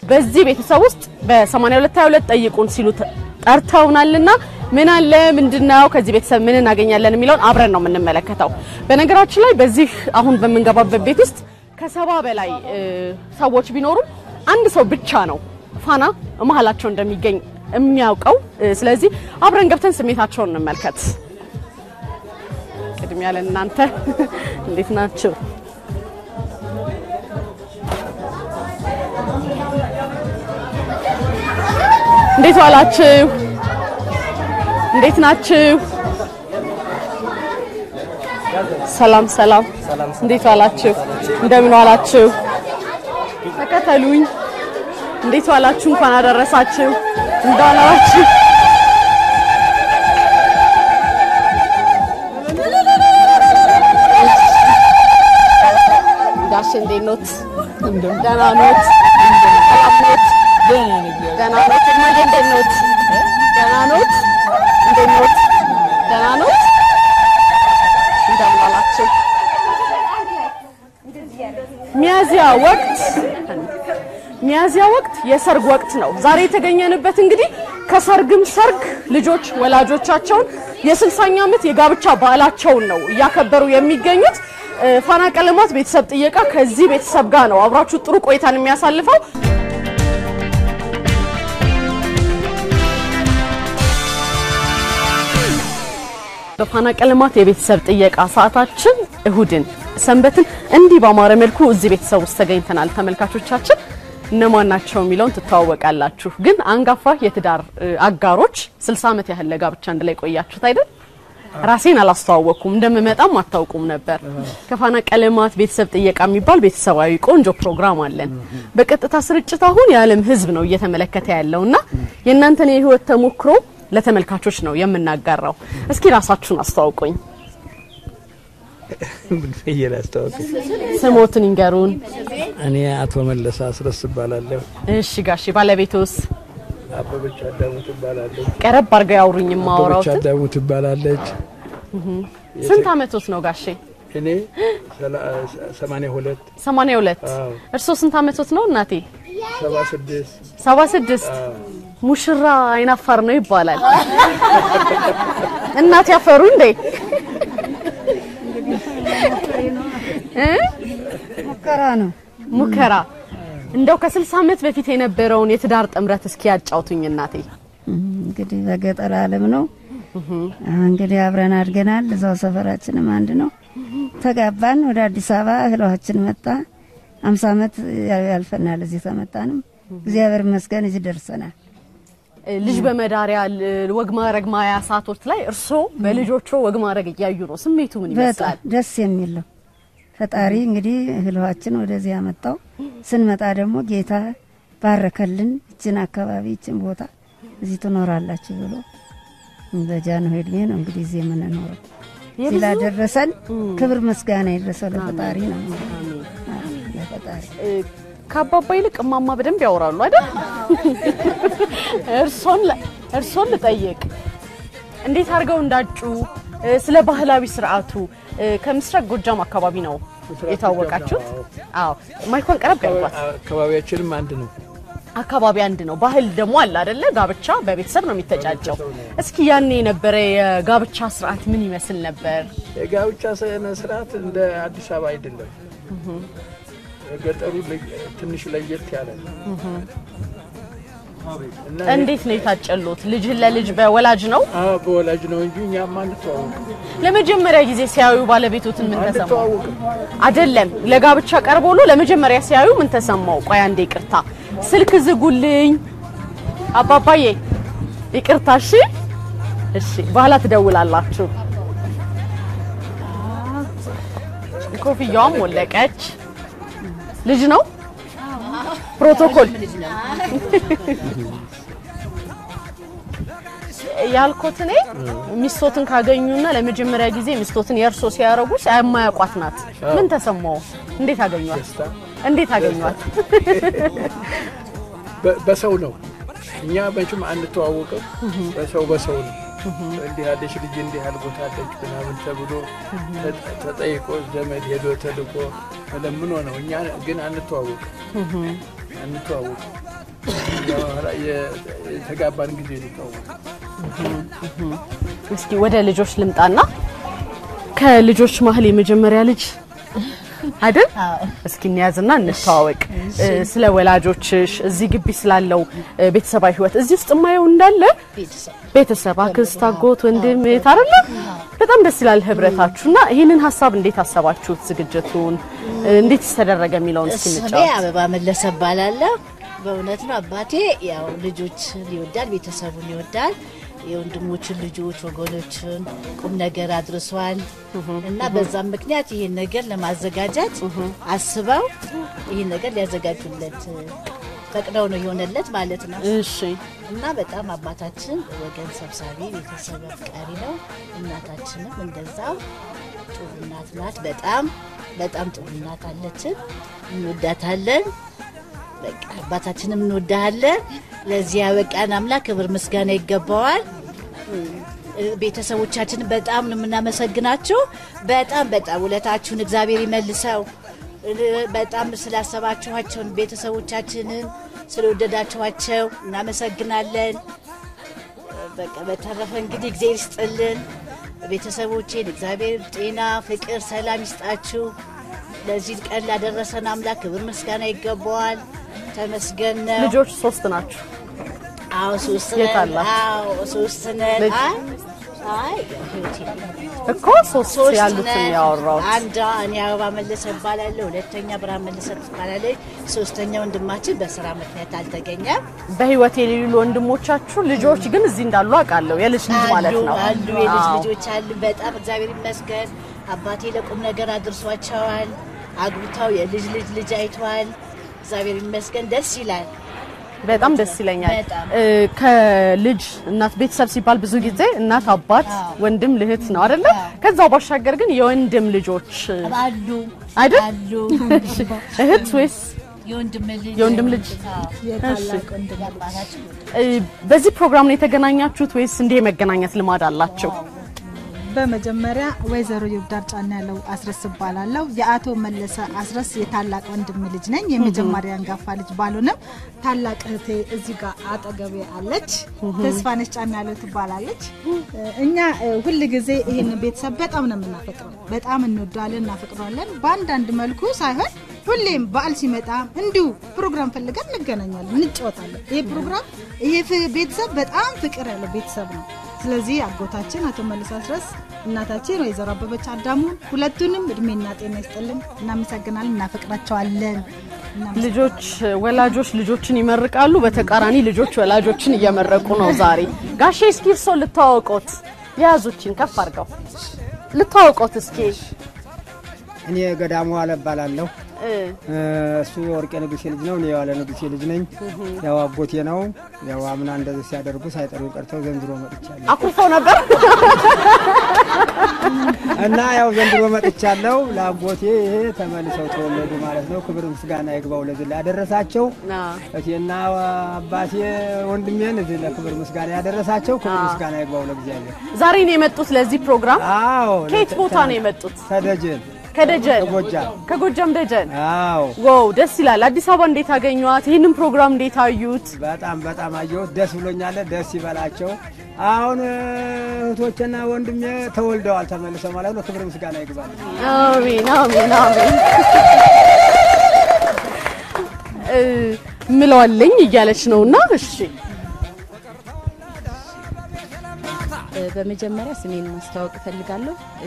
በዚህ ቤተሰብ ውስጥ በ8222 ጠይቁን ሲሉ ተ- ጠርተውናልና ምን አለ ምንድነው ከዚህ ቤተሰብ ምን እናገኛለን የሚለውን አብረን ነው የምንመለከተው። በነገራችን ላይ በዚህ አሁን በምንገባበት ቤት ውስጥ ከሰባ በላይ እ፣ ሰዎች ቢኖሩም አንድ ሰው ብቻ ነው ፋና መሀላቸው እንደሚገኝ የሚያውቀው። እ፣ ስለዚህ አብረን ገብተን ስሜታቸውን እንመልከት። ቅድሚያ ለእናንተ እንዴት ናችሁ? እንዴት ዋላችሁ? እንዴት ናችሁ? ሰላም ሰላም። እንዴት ዋላችሁ? እንደምን ዋላችሁ? ተከተሉኝ። እንዴት ዋላችሁ? እንኳን አደረሳችሁ። እንደምን ዋላችሁ? ጋሽ እንዴት ኖት? ደህና ኖት? ሰላም ኖት? ደህና ኖት? እማዬ እንዴት ኖት? ደህና ኖት? እንዴት ኖት? ደህና ኖት? እንደምን ዋላችሁ? ሚያዚያ ወቅት ሚያዚያ ወቅት የሰርግ ወቅት ነው። ዛሬ የተገኘንበት እንግዲህ ከሰርግም ሰርግ ልጆች ወላጆቻቸውን የስልሳኛ ዓመት የጋብቻ በዓላቸውን ነው እያከበሩ የሚገኙት። እ፣ ፋና ቀለማት ቤተሰብ ጥየቃ ከዚህ ቤተሰብ ጋር ነው አብራችሁ ጥሩ ቆይታን የሚያሳልፈው። በፋና ቀለማት የቤተሰብ ጥየቃ ሰዓታችን እሁድን ሰንበትን እንዲህ ባማረ መልኩ እዚህ ቤተሰብ ውስጥ ተገኝተናል። ተመልካቾቻችን እነማን ናቸው የሚለውን ትተዋወቃላችሁ። ግን አንጋፋ የትዳር እ, አጋሮች 60 ዓመት ያህል ለጋብቻ አንድ ላይ ቆያችሁት አይደል? ራሴን አላስተዋወቅኩም፣ እንደምመጣም አታውቁም ነበር። ከፋና ቀለማት ቤተሰብ ጥየቃ የሚባል ቤተሰባዊ ቆንጆ ፕሮግራም አለን። በቀጥታ ስርጭት አሁን የዓለም ሕዝብ ነው እየተመለከተ ያለውና የእናንተን የህይወት ተሞክሮ ለተመልካቾች ነው የምናጋራው። እስኪ ራሳችሁን አስተዋውቁኝ። ፍየል አስተዋወቅ። ስሞትን ይንገሩን። እኔ አቶ መለስ አስረስ እባላለሁ። እሺ ጋሼ፣ ባለቤቶስ አበበች አዳሙ ትባላለች። ቀረብ አድርገው ያውሩኝ። አበበች የማወራውትን አዳሙ ትባላለች። ስንት አመቶት ነው ጋሼ? እኔ ሰማንያ ሁለት 82 አዎ። እርሶ ስንት አመቶት ነው እናቴ? ሰባ ስድስት 76 ሙሽራ አይናፋር ነው ይባላል። እናት ያፈሩ እንዴ? እ? ሙከራ ነው። ሙከራ እንደው ከ60 አመት በፊት የነበረውን የትዳር ጥምረት እስኪ ያጫውቱኝ እናቴ። እንግዲህ በገጠር ዓለም ነው። እንግዲህ አብረን አድገናል። እዛው ሰፈራችንም አንድ ነው። ተጋባን። ወደ አዲስ አበባ እህሏችን መጣ። አምሳ ዓመት ያልፈናል። እዚህ ተመጣንም እግዚአብሔር ይመስገን እዚህ ደርሰናል። ልጅ በመዳሪያ ል- ወግ ማዕረግ ማያ ሰዓቶች ላይ እርሶ በልጆቹ ወግ ማዕረግ እያዩ ነው። ስሜቱ ምን ይመስላል? በጣም ደስ የሚል ነው። ፈጣሪ እንግዲህ እህሏችን ወደዚህ ያመጣው ስንመጣ ደግሞ ጌታ ባረከልን። ይችን አካባቢ ይችን ቦታ እዚህ ትኖራላችሁ ብሎ በጃንሆይ ዕድሜ ነው እንግዲህ እዚህ የምንኖረው። እዚህ ላደረሰን ክብር ምስጋና ይድረሰው ለፈጣሪ ነው። አዎ፣ ለፈጣሪ እ፣ ከአባባ ይልቅ እማማ በደንብ ያወራሉ አይደል? እርሶን ለ- እርሶን ልጠይቅ እንዴት አድርገው እንዳጩ እ፣ ስለ ባህላዊ ስርዓቱ እ፣ ከምስራቅ ጎጃም አካባቢ ነው የታወቃችሁት? አዎ ማይኮን ቀረብ ያልኳት አካባቢያችንም አንድ ነው። አካባቢ አንድ ነው። ባህል ደግሞ አለ አይደለ? ጋብቻ በቤተሰብ ነው የሚተጫጨው። እስኪ ያኔ የነበረ የጋብቻ ስርዓት ምን ይመስል ነበር? የጋብቻ ስነ ስርዓት እንደ አዲስ አበባ አይደለም። ገጠሩ ለ- ትንሽ ለየት ያለ ነው እና እንዴት ነው የታጨሉት? ልጅህን ለልጅ በወላጅ ነው? አዎ፣ በወላጅ ነው እንጂ እኛም አንተዋወቅም ለመጀመሪያ ጊዜ ሲያዩ ባለቤቶትን ምን ተሰማው? አንተዋወቅም። አይደለም ለጋብቻ ቀርቦ ነው ለመጀመሪያ ሲያዩ ምን ተሰማው? ቆይ አንዴ ይቅርታ፣ ስልክ ዝጉልኝ። አባባዬ ይቅርታ። እሺ፣ እሺ፣ በኋላ ትደውላላችሁ። ኮፍያዋም ወለቀች። ልጅ ነው ፕሮቶኮል ያልኩት እኔ ሚስቶትን ካገኙና ለመጀመሪያ ጊዜ ሚስቶትን የእርሶ ሲያረጉ የማያውቋት ናት። ምን ተሰማው? እንዴት አገኟት? እንዴት አገኟት? በ- በሰው ነው። እኛ መቼም አንተዋወቅም። በሰው በሰው ነው። እንዲህ ያለች ልጅ እንዲህ ያህል ቦታ አለች ምናምን ተብሎ ተ- ተጠይቆ ዘመድ ሄዶ ተልኮ ለምኖ ነው። እኛ ግን አንተዋወቅም አንተዋወቅም። ከዚያ በኋላ የ- የተጋባን ጊዜ ነው የተዋወቅነው። እስኪ ወደ ልጆች ልምጣና ከልጆች መሀል የመጀመሪያ ልጅ አይደል? እስኪ እንያዝና እንተዋወቅ። እ፣ ስለ ወላጆችሽ እዚህ ግቢ ስላለው እ፣ ቤተሰባዊ ህይወት እዚህ ውስጥ የማየው እንዳለ ቤተሰብ፣ አክስት፣ አጎት፣ ወንድም እህት አይደለ? በጣም ደስ ይላል ህብረታችሁና ይህንን ሀሳብ እንዴት አሰባችሁት? ዝግጅቱን እ፣ እንዴት ተደረገ የሚለውን እስኪ ስሜ እንጫወት። አበባ መለሰ እባላለሁ። በእውነት ነው አባቴ ያው ልጆችን ይወዳል፣ ቤተሰቡን ይወዳል። የወንድሞችን ልጆች ወገኖችን ቁም ነገር አድርሷል እና በዛም ምክንያት ይህን ነገር ለማዘጋጀት አስበው ይህን ነገር ሊያዘጋጁለት ፈቅደው ነው የሆነለት ማለት ነው። እሺ እና በጣም አባታችን ወገን ሰብሳቢ ቤተሰብ አፍቃሪ ነው። እናታችንም እንደዛው ጥሩ እናት ናት። በጣም በጣም ጥሩ እናት አለችን። እንወዳታለን። በቃ አባታችንም እንወዳሃለን። ለዚህ ያበቃን አምላክ ክብር ምስጋና ይገባዋል። እ፣ ቤተሰቦቻችንን በጣም ነው የምናመሰግናችሁ። በጣም በጣም ውለታችሁን እግዚአብሔር ይመልሰው። እ፣ በጣም ስላሰባችኋቸውን ቤተሰቦቻችንን ስለወደዳችኋቸው እናመሰግናለን። በቃ በተረፈ እንግዲህ እግዚአብሔር ይስጥልን። ቤተሰቦቼን እግዚአብሔር ጤና፣ ፍቅር፣ ሰላም ይስጣችሁ። ለዚህ ቀን ላደረሰን አምላክ ክብር ምስጋና ይገባዋል። ተመስገን ነው። ልጆች ሶስት ናቸው። አዎ ሶስት የት ነን። አላችሁ? አዎ ሶስት ነን። ልጅ? አይ አይ ህይወቴ እኮ ሶስት ሶስት ያሉትን ነን። ያወራሁት አንዷ እኔ አበባ መለሰ እባላለሁ። ሁለተኛ ብርሃን መለሰ ትባላለች። ሶስተኛ ወንድማችን በስራ ምክንያት አልተገኘም። በህይወት የሌሉ ወንድሞቻችሁ ልጆች ግን እዚህ እንዳሉ አውቃለሁ። የልጅ ልጅ ማለት ነው። አሉ የልጅ አዎ። ልጆች አሉ። በጣም እግዚአብሔር ይመስገን። አባቴ ለቁም ነገር አድርሷቸዋል። አግብተው የልጅ ልጅ ልጅ አይተዋል። እግዚአብሔር ይመስገን። ደስ ይላል። በጣም ደስ ይለኛል። በጣም። እ፣ ከልጅ እናት ቤተሰብ ሲባል ብዙ ጊዜ እናት፣ አባት፣ ወንድም፣ ልህት ነው አይደለ? ከዛ ባሻገር ግን የወንድም ልጆች አሉ አይደል? አሉ እህት ወይስ የወንድም ልጅ የወንድም ልጅ? የታላቅ ወንድም አባታችን እ፣ በዚህ ፕሮግራም ነው የተገናኛችሁት ወይስ እንዲህ የመገናኘት ልማድ አላቸው? በመጀመሪያ ወይዘሮ ይብዳር ጫና ያለው አስረስ እባላለሁ። የአቶ መለሰ አስረስ የታላቅ ወንድም ልጅ ነኝ። የመጀመሪያ አንጋፋ ልጅ ባልሆነም ታላቅ እህቴ እዚህ ጋር አጠገቤ አለች። ተስፋነች ጫና ያለው ትባላለች። እኛ እ፣ ሁል ጊዜ ይህን ቤተሰብ በጣም ነው የምናፈቅረው። በጣም እንወደዋለን፣ እናፈቅረዋለን። በአንዳንድ መልኩ ሳይሆን ሁሌም በዓል ሲመጣ እንዲሁ ፕሮግራም ፈልገን እንገናኛለን፣ እንጫወታለን። ይሄ ፕሮግራም ይሄ ፍ- ቤተሰብ በጣም ፍቅር ያለው ቤተሰብ ነው። ስለዚህ አጎታችን አቶ መልስ አስረስ እናታችን ወይዘሮ አበበች አዳሙ ሁለቱንም እድሜና ጤና ይስጥልን። እናመሰግናለን፣ እናፈቅራቸዋለን። እናመሰግናለን። ልጆች ወላጆች ልጆችን ይመርቃሉ፣ በተቃራኒ ልጆች ወላጆችን እየመረቁ ነው ዛሬ። ጋሼ እስኪ እርሶ ልታወቆት የያዙችን ከፍ አድርገው ልታወቆት እስኪ እኔ ገዳሙ ዋለ እባላለሁ። እ፣ እ፣ እሱ የወርቄ ንጉሴ ልጅ ነው። እኔ የዋለ ንጉሴ ልጅ ነኝ። ያው አጎቴ ነው። ያው አምና እንደዚህ ሲያደርጉ ሳይጠሩ ቀርተው ዘንድሮ መጥቻለሁ አኩርፈው ነበር። እና ያው ዘንድሮ መጥቻለሁ። ለአጎቴ ይሄ ተመልሰው ተወለዱ ማለት ነው። ክብር ምስጋና ይግባው ለዚህ ላደረሳቸው እቴና አባቴ ወንድሜን እዚህ ለክብር ምስጋና ያደረሳቸው ክብር ምስጋና ይግባው ለእግዚአብሔር። ዛሬ ነው የመጡት ለዚህ ፕሮግራም። አዎ ከየት ቦታ ነው የመጡት? ተደጀን ከደጀን ከጎጃም። ከጎጃም ደጀን። አዎ ዋው ደስ ይላል። አዲስ አበባ እንዴት አገኟት? ይህንን ፕሮግራም እንዴት አዩት? በጣም በጣም አየሁት። ደስ ብሎኛል። ደስ ይበላቸው። አሁን እህቶችና ወንድሜ ተወልደዋል ተመልሰው ማለት ነው። ክብር ምስጋና ይግባል። አሜን አሜን አሜን እ፣ ምለዋለኝ እያለች ነውና እሺ በመጀመሪያ ስሜን ማስተዋወቅ እፈልጋለሁ። እ፣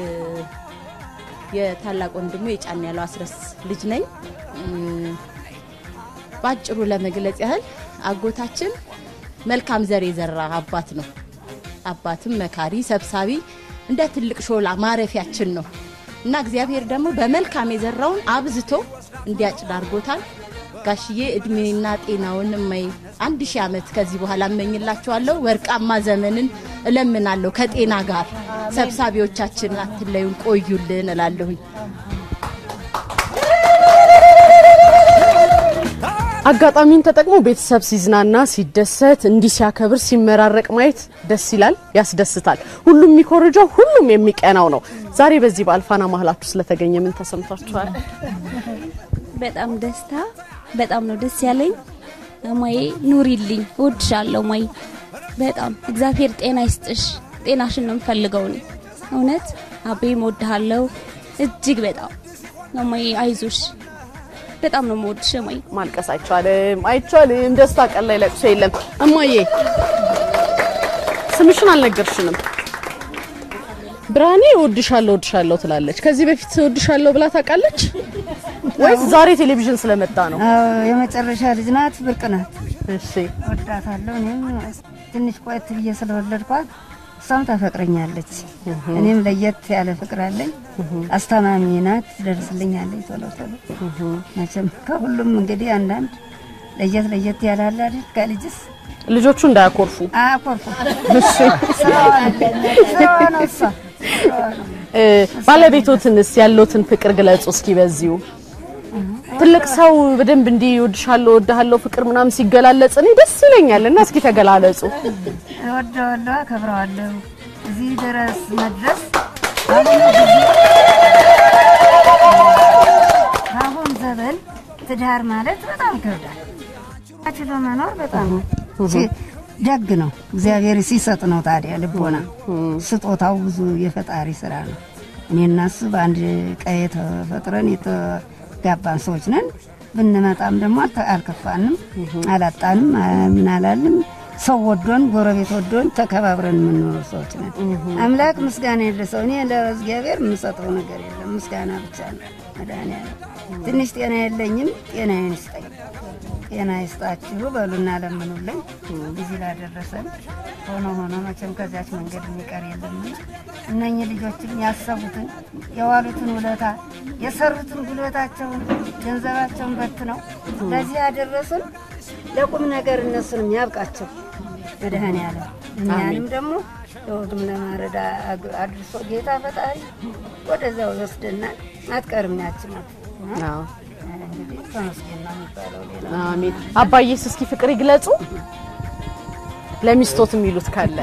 የታላቅ ወንድሙ የጫን ያለው አስረስ ልጅ ነኝ። እ፣ በአጭሩ ለመግለጽ ያህል አጎታችን መልካም ዘር የዘራ አባት ነው። አባትም መካሪ፣ ሰብሳቢ፣ እንደ ትልቅ ሾላ ማረፊያችን ነው እና እግዚአብሔር ደግሞ በመልካም የዘራውን አብዝቶ እንዲያጭድ አድርጎታል። ጋሽዬ እድሜና ጤናውን እማይ አንድ ሺህ ዓመት ከዚህ በኋላ እመኝላችኋለሁ። ወርቃማ ዘመንን እለምናለሁ ከጤና ጋር። ሰብሳቢዎቻችን አትለዩን፣ ቆዩልን እላለሁኝ። አጋጣሚውን ተጠቅሞ ቤተሰብ ሲዝናና ሲደሰት እንዲህ ሲያከብር ሲመራረቅ ማየት ደስ ይላል፣ ያስደስታል። ሁሉም የሚኮርጀው ሁሉም የሚቀናው ነው። ዛሬ በዚህ በአልፋና ማህላችሁ ስለተገኘ ምን ተሰምቷችኋል? በጣም ደስታ በጣም ነው ደስ ያለኝ። እማዬ ኑሪልኝ፣ እወድሻለሁ እማዬ። በጣም እግዚአብሔር ጤና ይስጥሽ። ጤናሽን ነው የምፈልገው እኔ እውነት አቤም እወድሃለሁ እጅግ በጣም እማዬ። አይዞሽ፣ በጣም ነው የምወድሽ እማዬ። ማልቀስ አይቻልም፣ አይቻልም። ደስታ ቀን ላይ ለቅሶ የለም። እማዬ ስምሽን አልነገርሽንም። ብርሃኔ እወድሻለሁ እወድሻለሁ ትላለች። ከዚህ በፊት እወድሻለሁ ብላ ታውቃለች ወይስ ዛሬ ቴሌቪዥን ስለመጣ ነው? አዎ የመጨረሻ ልጅ ናት፣ ብርቅ ናት። እሺ ወዳታለሁ። እኔም ትንሽ ቆየት ብዬ ስለወለድኳት እሷም ታፈቅረኛለች። እኔም ለየት ያለ ፍቅር አለኝ። አስተማሚ ናት፣ ትደርስልኛለች ቶሎ ቶሎ። መቼም ከሁሉም እንግዲህ አንዳንድ ለየት ለየት ያላለ አይደል ከልጅስ ልጆቹ እንዳያኮርፉ አያኮርፉ። ስራዋ ስራዋ ነው እሷ ስራዋ ነው። እ፣ ባለቤቶትንስ ያለውትን ፍቅር ግለጹ እስኪ በዚሁ ትልቅ ሰው በደንብ እንዲህ እወድሻለሁ እወድሃለሁ ፍቅር ምናምን ሲገላለጽ እኔ ደስ ይለኛል እና እስኪ ተገላለጹ እወደዋለሁ፣ አከብረዋለሁ። እዚህ ድረስ መድረስ በአሁኑ ጊዜ በአሁን ዘመን ትዳር ማለት በጣም ይከብዳል። ችሎ መኖር በጣም ሲ- ደግ ነው። እግዚአብሔር ሲሰጥ ነው። ታዲያ ልቦና ስጦታው ብዙ የፈጣሪ ስራ ነው። እኔ እና እሱ በአንድ ቀዬ ተፈጥረን የተጋባን ሰዎች ነን። ብንመጣም ደግሞ አልተ- አልከፋንም፣ አላጣንም፣ አ- ምን አላልም። ሰው ወዶን ጎረቤት ወዶን ተከባብረን የምንኖር ሰዎች ነን። አምላክ ምስጋና የለሰው እኔ ለእግዚአብሔር የምሰጠው ነገር የለም ምስጋና ብቻ ነው። መድኃኒዓለም ትንሽ ጤና የለኝም፣ ጤናዬን ይስጠኝ። ጤና ይስጣችሁ በሉና ለምኑልኝ። እዚህ ላደረሰን ሆኖ ሆኖ መቼም ከዚያች መንገድ የሚቀር የለም። እነኚህ ልጆችም ያሰቡትን የዋሉትን ውለታ የሰሩትን ጉልበታቸውን ገንዘባቸውን በትነው ለዚህ ያደረሱን ለቁም ነገር እነሱንም ያብቃቸው መድኃኔዓለም እኛንም ደግሞ ለወግም ለማረዳ አግ- አድርሶ ጌታ ፈጣሪ ወደዚያው ይወስደናል። አትቀርም ያችን አዎ እንግዲህ ተመስገን ነው የሚባለው ሌላ አሜን አባዬስ እስኪ ፍቅር ይግለጹ ለሚስቶት የሚሉት ካለ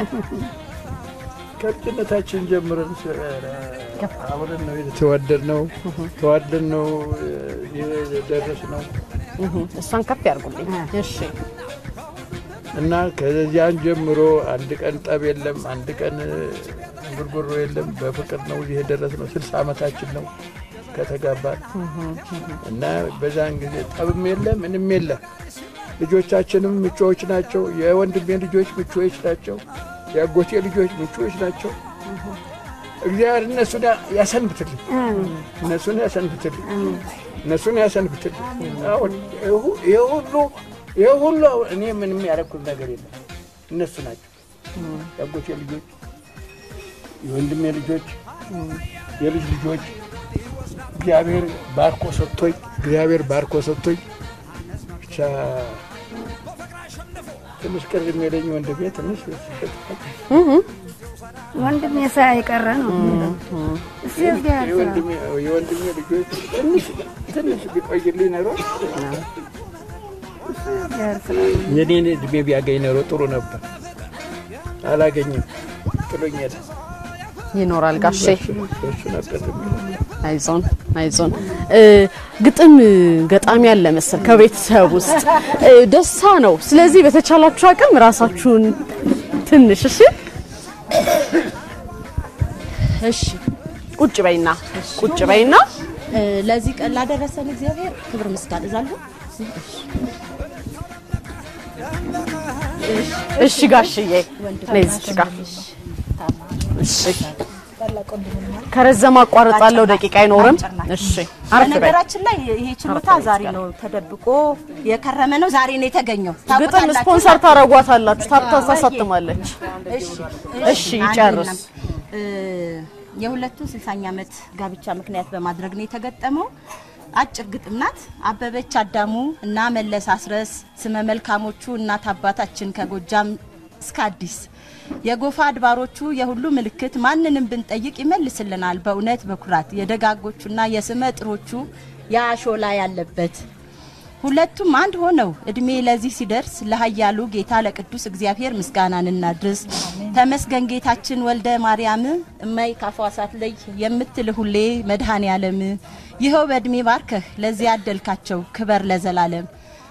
ከልጅነታችን ጀምረን ስ- አብረን ነው የተዋደድነው፣ ተዋደን ነው የደረስነው እሷን ከፍ ያርጉልኝ እሺ እና ከዚያን ጀምሮ አንድ ቀን ጠብ የለም፣ አንድ ቀን ጉርጉሮ የለም። በፍቅር ነው እዚህ የደረስነው። ስልሳ ዓመታችን ነው ከተጋባን እና በዛን ጊዜ ጠብም የለ ምንም የለ። ልጆቻችንም ምቹዎች ናቸው። የወንድሜ ልጆች ምቹዎች ናቸው። የአጎቴ ልጆች ምቹዎች ናቸው። እግዚአብሔር እነሱን ያሰንብትልኝ፣ እነሱን ያሰንብትልኝ፣ እነሱን ያሰንብትልኝ። አሁን ይሄ ሁሉ ይሄ ሁሉ እኔ ምንም ያደረኩት ነገር የለም። እነሱ ናቸው የአጎቴ ልጆች፣ የወንድሜ ልጆች፣ የልጅ ልጆች እግዚአብሔር ባርኮ ሰጥቶኝ እግዚአብሔር ባርኮ ሰጥቶኝ ብቻ ትንሽ ቅር የሚለኝ ወንድሜ ትንሽ ወንድም የሳ የቀረ ነው እሱ የእግዚአብሔር ስራ ነው። የወንድሜ የወንድሜ ልጆች ትንሽ ትንሽ ቢቆይልኝ ኖሮ እሱ የእግዚአብሔር ስራ ነው። የኔን እድሜ ቢያገኝ ኖሮ ጥሩ ነበር። አላገኝም፣ ጥሎኝ ሄደ። ይኖራል ጋሼ በሱ ነበር የሚለው። አይዞን አይዞን እ፣ ግጥም ገጣሚ ያለ መሰል ከቤተሰብ ውስጥ እ፣ ደስታ ነው። ስለዚህ በተቻላችሁ አቅም ራሳችሁን ትንሽ እሺ እሺ ቁጭ በይና ቁጭ በይና እ፣ ለዚህ ቀን ላደረሰን እግዚአብሔር ክብር ምስጋና እዛለሁ። እሺ ጋሽዬ ነይ እዚች ጋር እሺ ከረዘመ አቋርጣለሁ ደቂቃ አይኖርም እሺ አረፍ በይ በነገራችን ላይ ይሄ ችሎታ ዛሬ ነው ተደብቆ የከረመ ነው። ዛሬ ነው የተገኘው። ግጥም ታውቁታላችሁ። ስፖንሰር ታረጓታላችሁ ታርታ ታሳትማለች እሺ እሺ ይጨርስ እ፣ የሁለቱ ስልሳኛ ዓመት ጋብቻ ምክንያት በማድረግ ነው የተገጠመው። አጭር ግጥም ናት። አበበች አዳሙ እና መለስ አስረስ ስመ መልካሞቹ እናት አባታችን ከጎጃም እስከ አዲስ የጎፋ አድባሮቹ የሁሉ ምልክት ማንንም ብንጠይቅ ይመልስልናል በእውነት በኩራት የደጋጎቹና የስመ ጥሮቹ የአሾላ ያለበት ሁለቱም አንድ ሆነው እድሜ ለዚህ ሲደርስ ለኃያሉ ጌታ ለቅዱስ እግዚአብሔር ምስጋናን እናድርስ። ተመስገን ጌታችን ወልደ ማርያም እማይ ካፏሳት ላይ የምትል ሁሌ መድኃኔ ዓለም ይኸው በእድሜ ባርከህ ለዚህ ያደልካቸው ክበር ለዘላለም።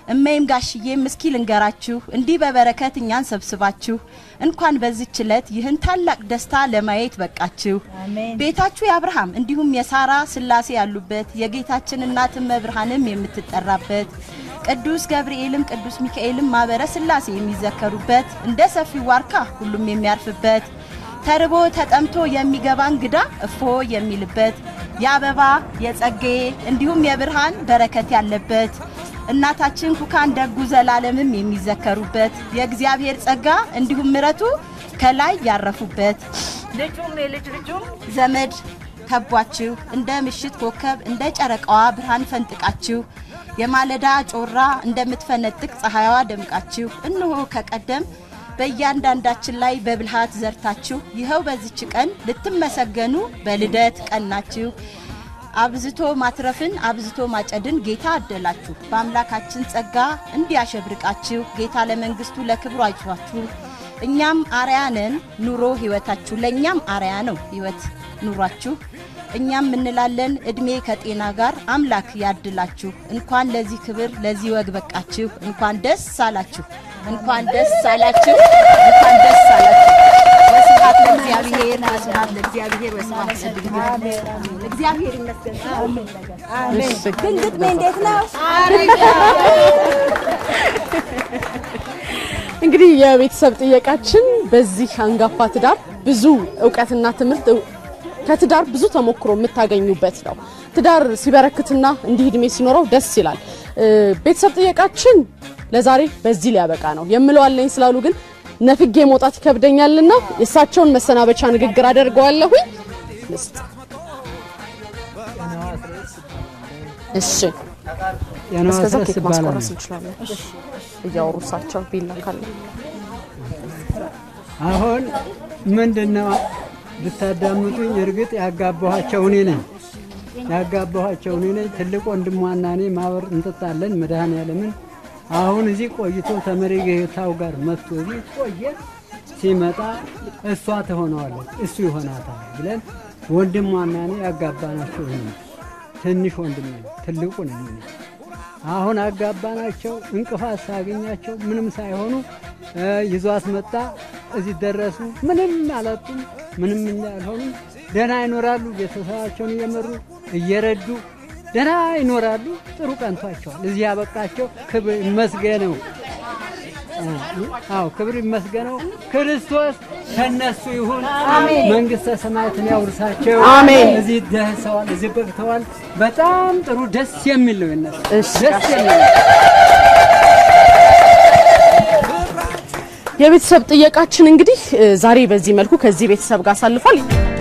እመይም ጋሽዬም እስኪ ልንገራችሁ እንዲህ በበረከት እኛን ሰብስባችሁ እንኳን በዚች ዕለት ይህን ታላቅ ደስታ ለማየት በቃችሁ። ቤታችሁ የአብርሃም እንዲሁም የሳራ ስላሴ ያሉበት የጌታችን እናት እመብርሃንም የምትጠራበት ቅዱስ ገብርኤልም ቅዱስ ሚካኤልም ማህበረ ስላሴ የሚዘከሩበት እንደ ሰፊ ዋርካ ሁሉም የሚያርፍበት ተርቦ ተጠምቶ የሚገባ እንግዳ እፎ የሚልበት የአበባ የጸጌ እንዲሁም የብርሃን በረከት ያለበት እናታችን ኩካን ደጉ ዘላለምም የሚዘከሩበት የእግዚአብሔር ጸጋ እንዲሁም ምረቱ ከላይ ያረፉበት ልጁም የልጅ ልጁም ዘመድ ከቧችሁ እንደ ምሽት ኮከብ እንደ ጨረቃዋ ብርሃን ፈንጥቃችሁ የማለዳ ጮራ እንደምትፈነጥቅ ፀሐይዋ ደምቃችሁ እነሆ ከቀደም በእያንዳንዳችን ላይ በብልሃት ዘርታችሁ ይኸው በዚች ቀን ልትመሰገኑ በልደት ቀናችሁ አብዝቶ ማትረፍን አብዝቶ ማጨድን ጌታ አደላችሁ። በአምላካችን ጸጋ እንዲያሸብርቃችሁ ጌታ ለመንግስቱ ለክብሩ አይቷችሁ። እኛም አርያ ነን ኑሮ ህይወታችሁ፣ ለእኛም አርያ ነው ህይወት ኑሯችሁ። እኛም እንላለን እድሜ ከጤና ጋር አምላክ ያድላችሁ። እንኳን ለዚህ ክብር ለዚህ ወግ በቃችሁ። እንኳን ደስ አላችሁ። እንኳን ደስ አላችሁ። እንኳን ደስ አላችሁ። ወስብሐት ለእግዚአብሔር ወስብሐት ለእግዚአብሔር ወስብሐት ለድንግል እግዚአብሔር ይመስገን። ግን ግጥሜ እንዴት ነው? እንግዲህ የቤተሰብ ጥየቃችን በዚህ አንጋፋ ትዳር ብዙ እውቀትና ትምህርት ከትዳር ብዙ ተሞክሮ የምታገኙበት ነው። ትዳር ሲበረክትና እንዲህ እድሜ ሲኖረው ደስ ይላል። ቤተሰብ ጥየቃችን ለዛሬ በዚህ ሊያበቃ ነው የምለው አለኝ ስላሉ ግን ነፍጌ መውጣት ይከብደኛልና የእሳቸውን መሰናበቻ ንግግር አደርገዋለሁኝ። ልስጥ። እሺ፣ እስከዛ ኬክ ማስቆረስ እንችላለን። እያወሩ እሳቸው ቢላካለ አሁን ምንድነው ብታዳምጡኝ፣ እርግጥ ያጋባኋቸው እኔ ነኝ ያጋባኋቸው እኔ ነኝ። ትልቅ ወንድሟና እኔ ማበር እንጠጣለን መድኃኔዓለምን አሁን እዚህ ቆይቶ ተመሪ ጌታው ጋር መጥቶ እዚህ ቆየ። ሲመጣ እሷ ትሆነዋለች እሱ ይሆናታል ብለን ወንድሟና እኔ ያጋባናቸው ይሄ ነው። ትንሽ ወንድም ነው፣ ትልቁ ነው። አሁን አጋባናቸው። እንቅፋት ሳገኛቸው ምንም ሳይሆኑ ይዟት መጣ። እዚህ ደረሱ። ምንም አላጡም፣ ምንም አልሆኑም። ደህና ይኖራሉ። ቤተሰባቸውን እየመሩ እየረዱ ደህና ይኖራሉ። ጥሩ ቀንቷቸዋል። እዚህ ያበቃቸው ክብር ይመስገነው። አዎ ክብር ይመስገነው። ክርስቶስ ከነሱ ይሁን። መንግስተ ሰማያትን ያውርሳቸው። አሜን። እዚህ ደርሰዋል፣ እዚህ በቅተዋል። በጣም ጥሩ ደስ የሚል ነው የነሱ እሺ። ደስ የሚል ነው። የቤተሰብ ጥየቃችን እንግዲህ ዛሬ በዚህ መልኩ ከዚህ ቤተሰብ ጋር አሳልፏል።